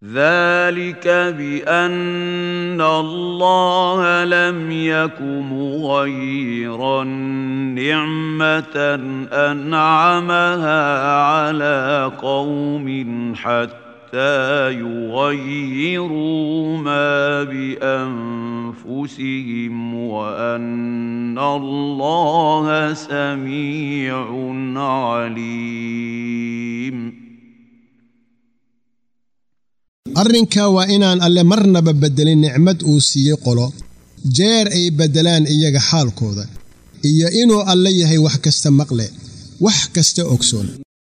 ذلك بان الله لم يك مغيرا نعمه انعمها على قوم حتى يغيروا ما بانفسهم وان الله سميع عليم arrinkaa waa inaan alle marnaba beddelin nicmad uu siiyey qolo jeer ay beddelaan iyaga xaalkooda iyo inuu alle yahay wax kasta maqle wax kasta ogsoon